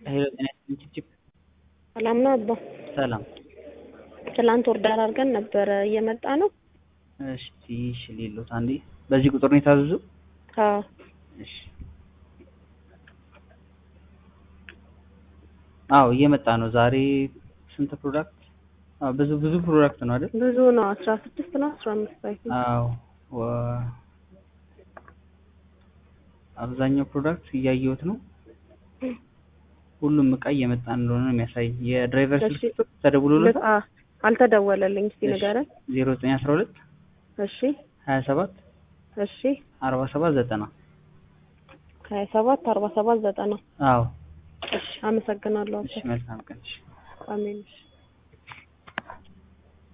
ሄሎ ጤና ይስጥልኝ ችፕ ሰላም ነው አባ? ሰላም። ትላንት ኦርደር አድርገን ነበረ እየመጣ ነው? እሺ እሺ ሌሎት አንዴ በዚህ ቁጥር ነው የታዘዙ? አዎ እሺ አዎ እየመጣ ነው። ዛሬ ስንት ፕሮዳክት? አዎ ብዙ ብዙ ፕሮዳክት ነው አይደል? ብዙ ነው። አስራ ስድስት ነው አስራ አምስት አይ ቲንክ። አዎ ወ- አብዛኛው ፕሮዳክት እያየሁት ነው። ሁሉም እቃ እየመጣ እንደሆነ ነው የሚያሳይ። የድራይቨር እሺ። ስልክ ተደውሎለት ልክ- አ- አልተደወለልኝ። እስቲ ንገረኝ። ዜሮ ዘጠኝ አስራ ሁለት እሺ ሀያ ሰባት እሺ አርባ ሰባት ዘጠና ሀያ ሰባት አርባ ሰባት ዘጠና አዎ እሺ አመሰግናለሁ። እሺ መልካም ቀን እሺ አሜን እሺ